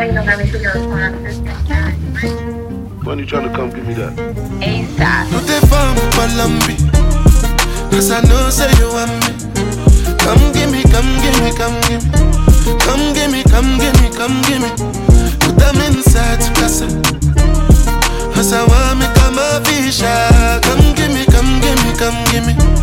waiting on everything to respond to this When you trying to come give me that? ASAP. No dey farm Palambi Cause I know say you want me Come give me, come give me, come give me Come give me, come give me, come give me Put them inside casa Cause I want me come a fisher Come give me, come give me, come give me